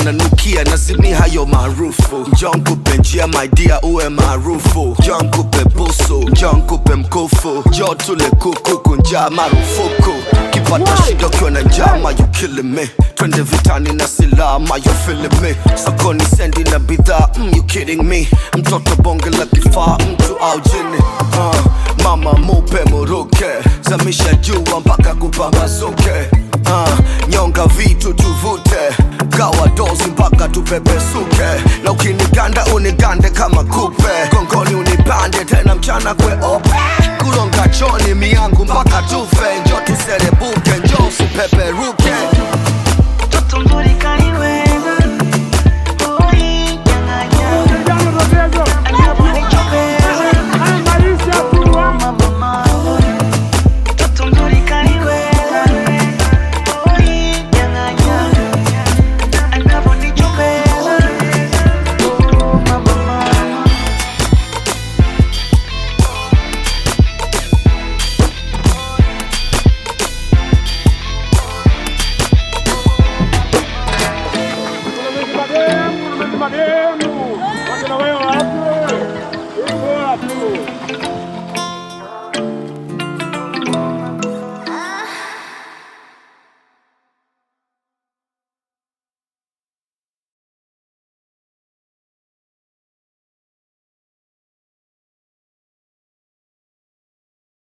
unanukia nazimi hayo maarufu njoo nkupe njia maidia uwe maarufu njoo nkupe busu njoo nkupe mkufu njoo tule kuku kunjaa marufuku kipata shida ukiwa na njama you killing me twende vitani na silaha ma you feeling me sokoni sendi na bidhaa mm, you kidding me mtoto bonge la kifaa mtu au jini uh, mama mupe muruke zamisha jua mpaka kupambazuke uh, nyonga vitu tuvute gawa dozi mpaka tupepesuke na ukiniganda unigande kama kupe gongoni unipande tena mchana kweupe kulonga choni miangu mpaka tufe